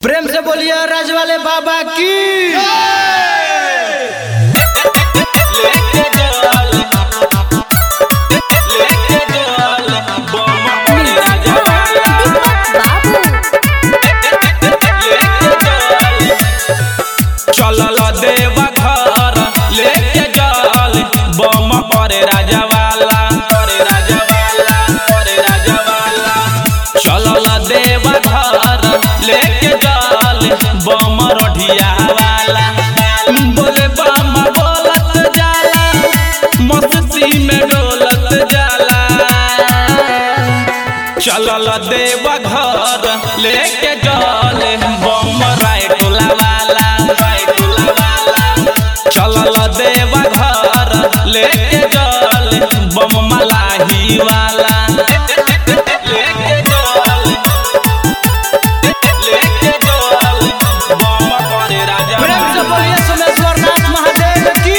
प्रेम से बोलिए राज वाले बाबा की चलल देवा घर लेके जल बम पर राजवाला पर राजवाला पर राजवाला चलल देवा घर लेके जल बम रढ़िया वाला बोले बम बोलत जाला मस्ती में डोलत जाला चलल देवा घर लेके जल बम राय टोला वाला राय टोला वाला चलल देवा घर लेके जल बम मलाही वाला लेके जल लेके जल बम पर राजा प्रेम से बोलिए सोमेश्वर नाथ महादेव की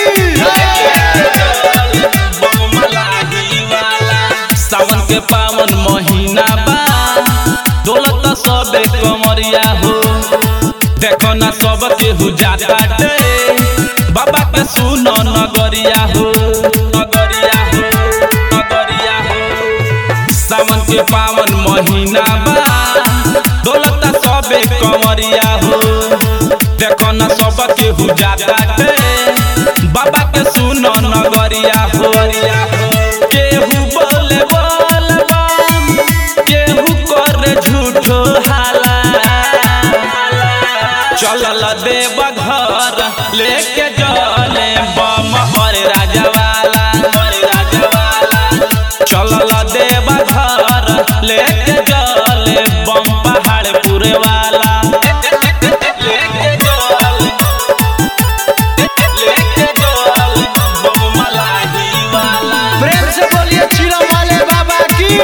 सावन के पावन महीना बा दौलत सबे कमरिया हो देखो ना सब केहू जाता बाबा के सुनो नगरिया हो नगरिया हो नगरिया हो सावन के पावन महीना बा दौलत सबे कमरिया हो देखो न सब केहू जाता बाबा के सुनो नगरिया हो केहू बोले बोल बम केहू करे झूठो हाला चलल देव घर लेके जले बम पर राजवाला पर राजवाला चलल देव घर लेके जले बम पहाड़ पूरे वाला लेके जल लेके जल बम मलाही वाला प्रेम से बोलिए चिरम वाले बाबा की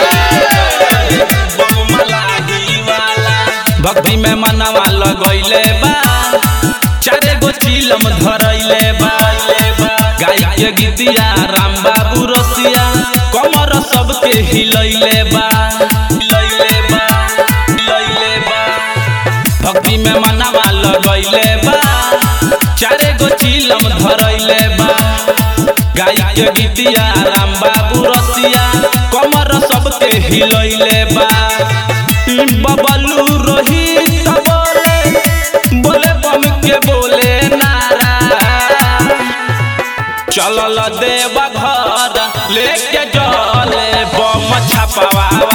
बम मलाही वाला भक्ति में मनवा लगैले बा चारे गो चिलम धरैले बा गाय के गीतिया राम बाबू रसिया कमर सबके हिलैले बा हिलैले बा हिलैले बा भक्ति में मनवा लगैले बा चारे गो चिलम धरैले बा गाय के गीतिया राम बाबू रसिया कमर सबके हिलैले बा बबलू रोहित बोले बोले बम के बोले नारा चलल देवा घर लेके जले बम छपवा